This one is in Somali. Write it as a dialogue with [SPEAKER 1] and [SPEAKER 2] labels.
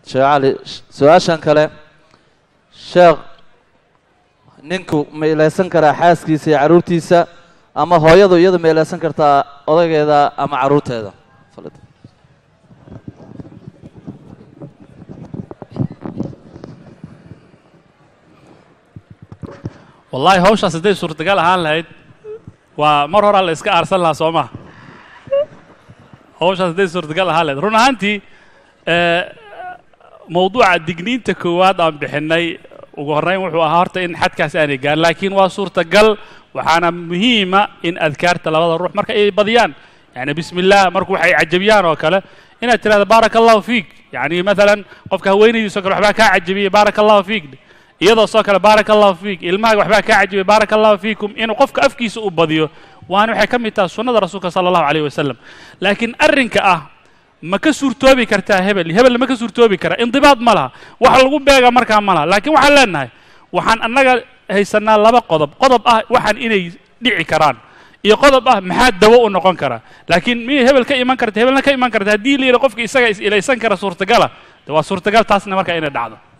[SPEAKER 1] sheekh cali su-aashan kale sheekh ninku ma ilaysan karaa xaaskiisa iyo carruurtiisa ama hooyadu iyadu ma ilaysan kartaa odageeda ama carruurteeda
[SPEAKER 2] wallaahi hawshaas hadday suurtagal ahaan lahayd waa mar horaa la iska aarsan lahaa soo maha hawshaas hadday suurtagal ahaan lahayd run ahaantii mawduuca digniinta koowaad aan bixinnay ugu horrayn wuxuu ahaa horta in xadkaas aanay gaarin laakiin waa suurtagal waxaana muhiima in adkaarta labada ruux marka ay badiyaan yani bismi illah marku waxay cajabiyaan oo kale inaad tirahdo baaraka allahu fiik yani maalan qofka haweenaydiisoo kale waxbaa kaa cajabiyey baaraka allahu fiik iyadoo soo kale baaraka allahu fiik ilmahaaga waxbaa kaa cajibay baaraka allahu fiikum inuu qofka afkiisa u badiyo waana waxay ka mid tahay sunnada rasuulka sala allahu alayh wasalam laakiin arrinka ah ma ka suurtoobi kartaa hebel hebel ma ka suurtoobi karaa indibaad ma laha wax lagu beega markaa ma laha laakiin waxaan leenahay waxaan annaga haysanaa laba qodob qodob ah waxaan inay dhici karaan iyo qodob ah maxaa dawo u noqon karaa laakiin miyay hebel ka iman karta hebelna ka iman karta haddii la yidhi qofka isaga is ilaysan kara suurtagala de waa suurtagal taasna markaa inay dhacdo